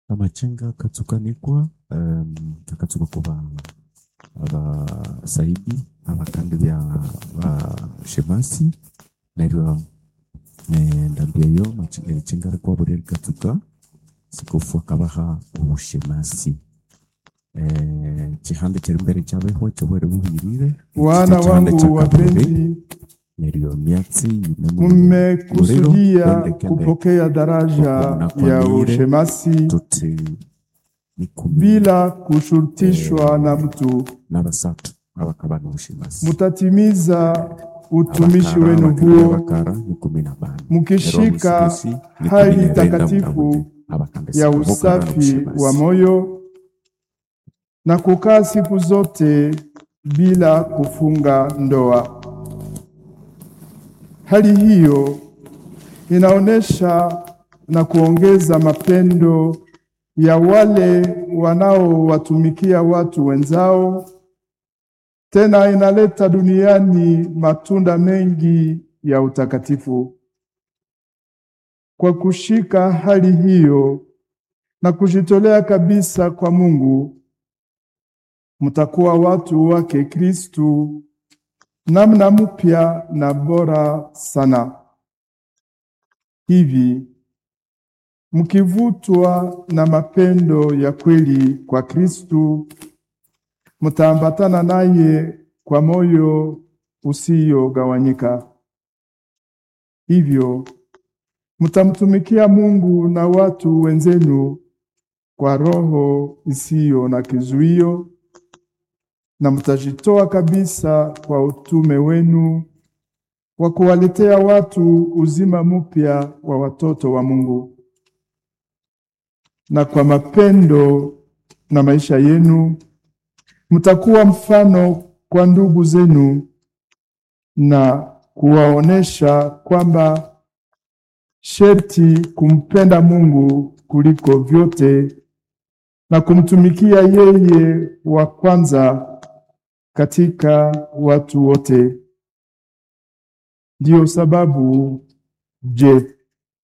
amachenga katsukanikwa um, akatsuka kuba abasaidi abakandi bya bashemasi neryo endambia eyo machenga rikwa buri rikatsuka sikofu akabaha obushemasi eh, chihande chiri mbere chabeho chobwere buhirire Wana Chihande cha wangu kaburi, wapenzi, neryo myatsi yine mu- mmekusudia Muriro, kende- kupokea daraja Kuna ya kwamire. ushemasi tuti nikumi bila kushurutishwa na mtu. n'abasatu abakaba n'obushemasi Mutatimiza utumishi Abakara, wenu abakara, huo abakara ni kumi na bane mukishika Rero omusigusi ni hali kumi na benda takatifu mutabude. Abakanda ya siko bokara usafi n'obushemasi. wa moyo na kukaa siku zote bila kufunga ndoa. Hali hiyo inaonyesha na kuongeza mapendo ya wale wanaowatumikia watu wenzao, tena inaleta duniani matunda mengi ya utakatifu. Kwa kushika hali hiyo na kujitolea kabisa kwa Mungu, mtakuwa watu wake Kristu namna mpya na bora sana. Hivi mkivutwa na mapendo ya kweli kwa Kristu, mtaambatana naye kwa moyo usiyogawanyika. Hivyo mtamtumikia Mungu na watu wenzenu kwa roho isiyo na kizuio, na mtajitoa kabisa kwa utume wenu wa kuwaletea watu uzima mpya wa watoto wa Mungu. Na kwa mapendo na maisha yenu mtakuwa mfano kwa ndugu zenu na kuwaonesha kwamba sherti kumpenda Mungu kuliko vyote na kumtumikia yeye wa kwanza katika watu wote. Ndiyo sababu, je,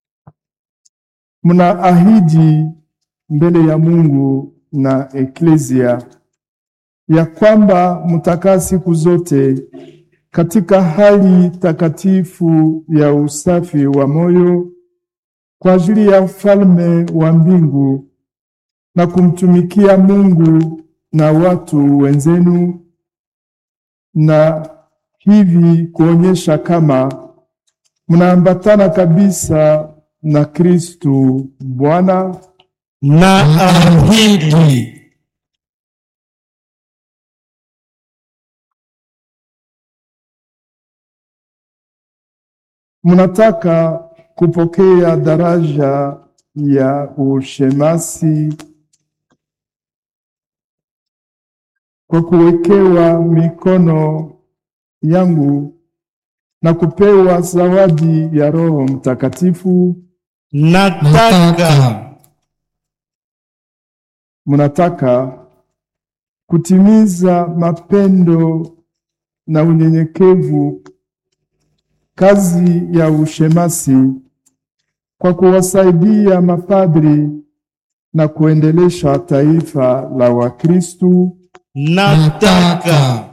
mna ahidi mbele ya Mungu na eklesia ya kwamba mtakaa siku zote katika hali takatifu ya usafi wa moyo kwa ajili ya ufalme wa mbingu na kumtumikia Mungu na watu wenzenu, na hivi kuonyesha kama mnaambatana kabisa na Kristu Bwana. na ahidi mnataka kupokea daraja ya ushemasi kwa kuwekewa mikono yangu na kupewa zawadi ya Roho Mtakatifu. nataka Mnataka kutimiza mapendo na unyenyekevu kazi ya ushemasi kwa kuwasaidia mapadri na kuendelesha taifa la Wakristu. nataka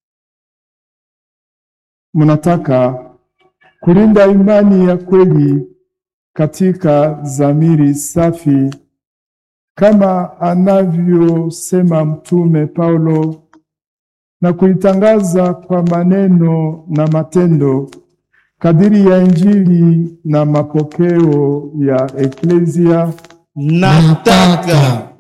Mnataka kulinda imani ya kweli katika dhamiri safi kama anavyosema Mtume Paulo na kuitangaza kwa maneno na matendo kadiri ya Injili na mapokeo ya eklesia. nataka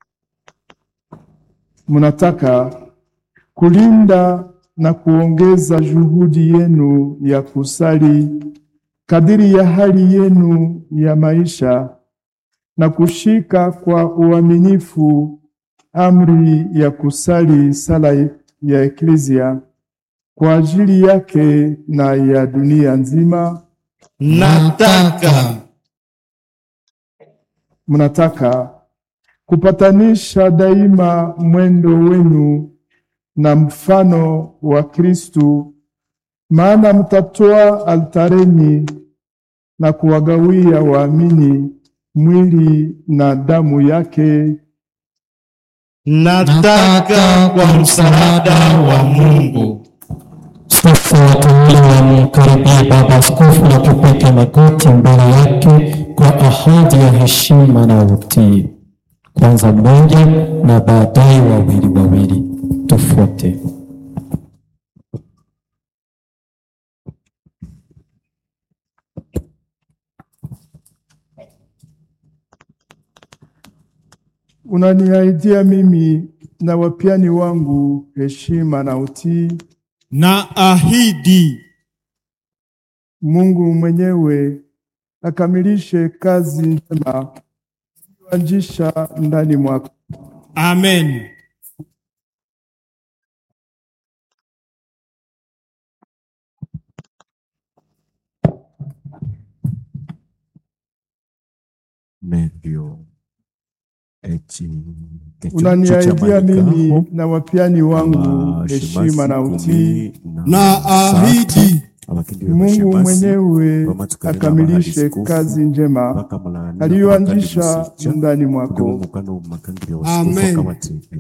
Mnataka kulinda na kuongeza juhudi yenu ya kusali kadiri ya hali yenu ya maisha na kushika kwa uaminifu amri ya kusali sala ya eklesia kwa ajili yake na ya dunia nzima. nataka Mnataka kupatanisha daima mwendo wenu na mfano wa Kristu, maana mtatoa altareni na kuwagawia waamini mwili na damu yake nataka kwa msaada wa Mungu. Sasa wateule wamkaribie Baba Askofu na kupiga magoti mbele yake kwa ahadi ya heshima na utii. Kwanza mmoja na baadaye wawili wawili. Tufuate. unaniahidia mimi na wapiani wangu heshima na utii. Na ahidi Mungu mwenyewe akamilishe kazi njema iliyoanzisha ndani mwako. amen. Nevyo eki Unaniahidia mimi na wapiani wangu heshima na utii. Na ahidi Mungu mwenyewe akamilishe kazi njema aliyoanzisha ndani mwako. Amen.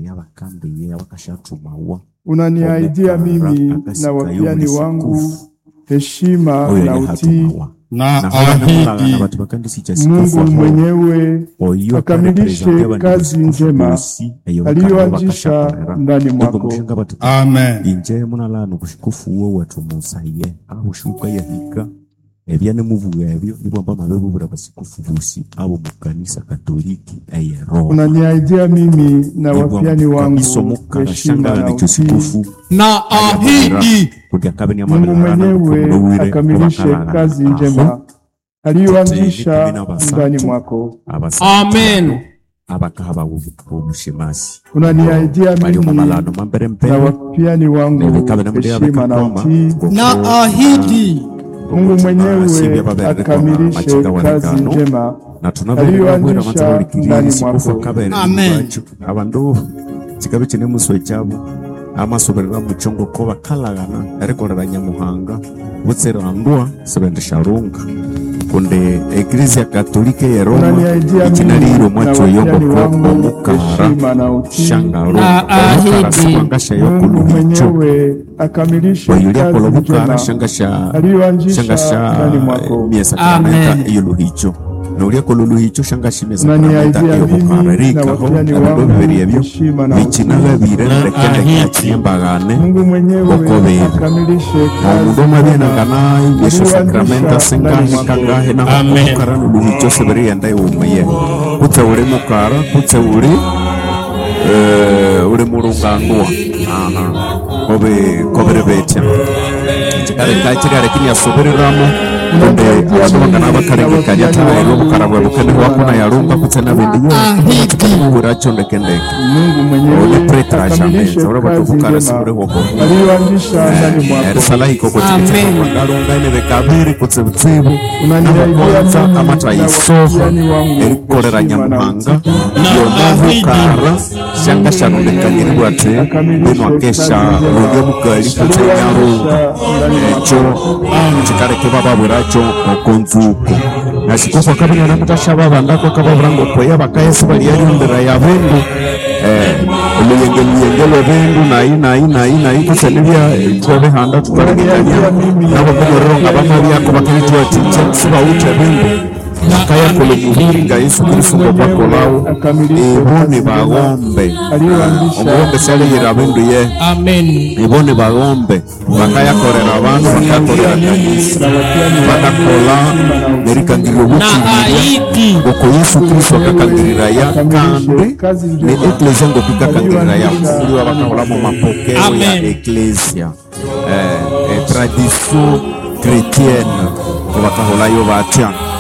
Unaniahidia mimi na wapiani wangu heshima na utii. na ahidi Mungu mwenyewe akamilishe kazi njema aliyoanzisha ndani mwako. amen. inje munalano kushikufu wo watumusaye aho shuka yahika ebyane muvuga ebyo nibwamba mabebubura basikufu busi abo mu kanisa katoliki eyero Unaniahidia mimi na wapiani wangu heshima na utii. sikufu Na ahidi kurya kabe ni Mungu mwenyewe akamilishe kazi njema aliyoanzisha ndani mwako. Amen. abakahaba omushemasi Unaniahidia bali mimi omamalano mambere na mpere wapiani wangu nebekabe namudya heshima na utii. Na ahidi Mungu mwenyewe akamilishe kazi njema na tunaberera bwera aliyoanzisha amatsabalikirira ndani isikufu mwako. kabere Amen. bacu abandu kikabe kine muswe cyabo amasoberera muchongo ko bakalagana erikorera nyamuhanga butserandwa sebendesharunga kunde eklezia katolike ya Roma Unaniahidia ikinaliro mimi na mwacho yongo wapiani ko wangu omukara heshima na utii. shangaro Na ahidi. siwangasha Mungu yokuluhicho mwenyewe akamilishe wayulia kazi kolobukara njema shangasha aliyoanzisha shangasha ndani mwako. mia sakramenta Amen. iyo luhicho naulia kololuhicho shangasha mia Unaniahidia sakramenta iyo mimi bukara na rikaho wapiani abido wangu bibiri ebyo heshima na bikinagabire Na rekende ahidi. kakinyembagane Mungu mwenyewe Bakobere. akamilishe kazi omudomo njema abienangana yesho sakramenta aliyoanzisha sengahe ndani mwako. kangahe naho Amen. omukara noluhicho sebiriyenda iwumuye kutse uri mukara kutse uri eh, uri murungandwa aha kobe kobere betya kikare ka kikare kinyasobereramo kunde abashobokana bakarengekanya taero bukarabwa bukene wakuna yarumba kutse nabindi buracho ndekendeke Mungu mwenyewe Ole pretra akamilishe jameza ora kazi batukara njema sibure hoko aliyoanzisha ndani mwako. erisala iko kuti Amen. ngalunga ine bekabiri kutse butsibu Unaniahidia namakonza mimi amataisoha na wapiani wangu erikorera heshima na nyamuhanga utii. yonavukara shanga shanondekanyirirwa te bino akesha lulya bukali kutse nyarunga ekyo kikareke bababwiracho okonzuko nasikufu akabinana mutashaba bandako akababulanga kweya bakayesi baliyayumbira ya bindu oluyenge luyenge lwebendu nayi nayi nayi nayi kutse nibya twebihanda tukalengekanya nabo kumuriro nga bamabyako bakabitwaticha sibawute bindu bakayakula omuhiri nga yesu kristo ngokakolawo iboni bagombe omugombe saliyira bindu ye Amen. iboni bagombe bakayakorera abantu bakayakorera kanisa bakakola nerikangirira Na obukirira ahidi ngoko yesu kristo akakangirira ya kandi kazi ne njema eklesia ngo tukakangirira ya kufuliwa bakakola mu mapokeo ya Amen. eklesia eh, eh, tradition chrétienne ngo bakaholayo batya